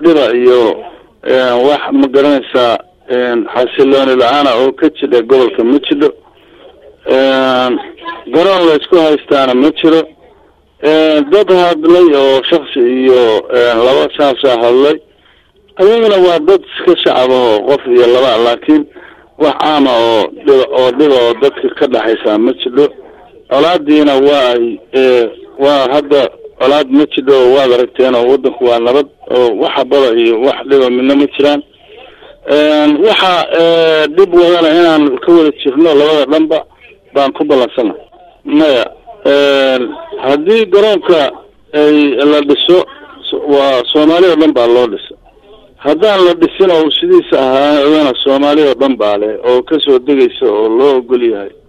dhiba iyo wax ma garanaysaa xasilooni la-aana oo ka jidha gobolka ma jidho garoon la isku haystaana ma jiro dad hadlay oo shaksi iyo laba saasa hadlay ayagana waa dad iska shacab oo qof iyo laba laakiin wax caama oo dhiba oo dhiba oo dadka ka dhexaysaa ma jidho colaadiina waa waa hadda colaad ma jidho oo waad aragteen oo waddanku waa nabad oo wax habada iyo wax dhiba midna ma jiraan waxa dhib wadana inaan ka wada jirno labada dhanba baan ku ballansana maya haddii garoonka ay la dhiso waa soomaali oo dhan baa loo dhisa haddaan la dhisin oo sidiisa ahaadana soomaali oo dhan baa leh oo kasoo degaysa oo loo ogol yahay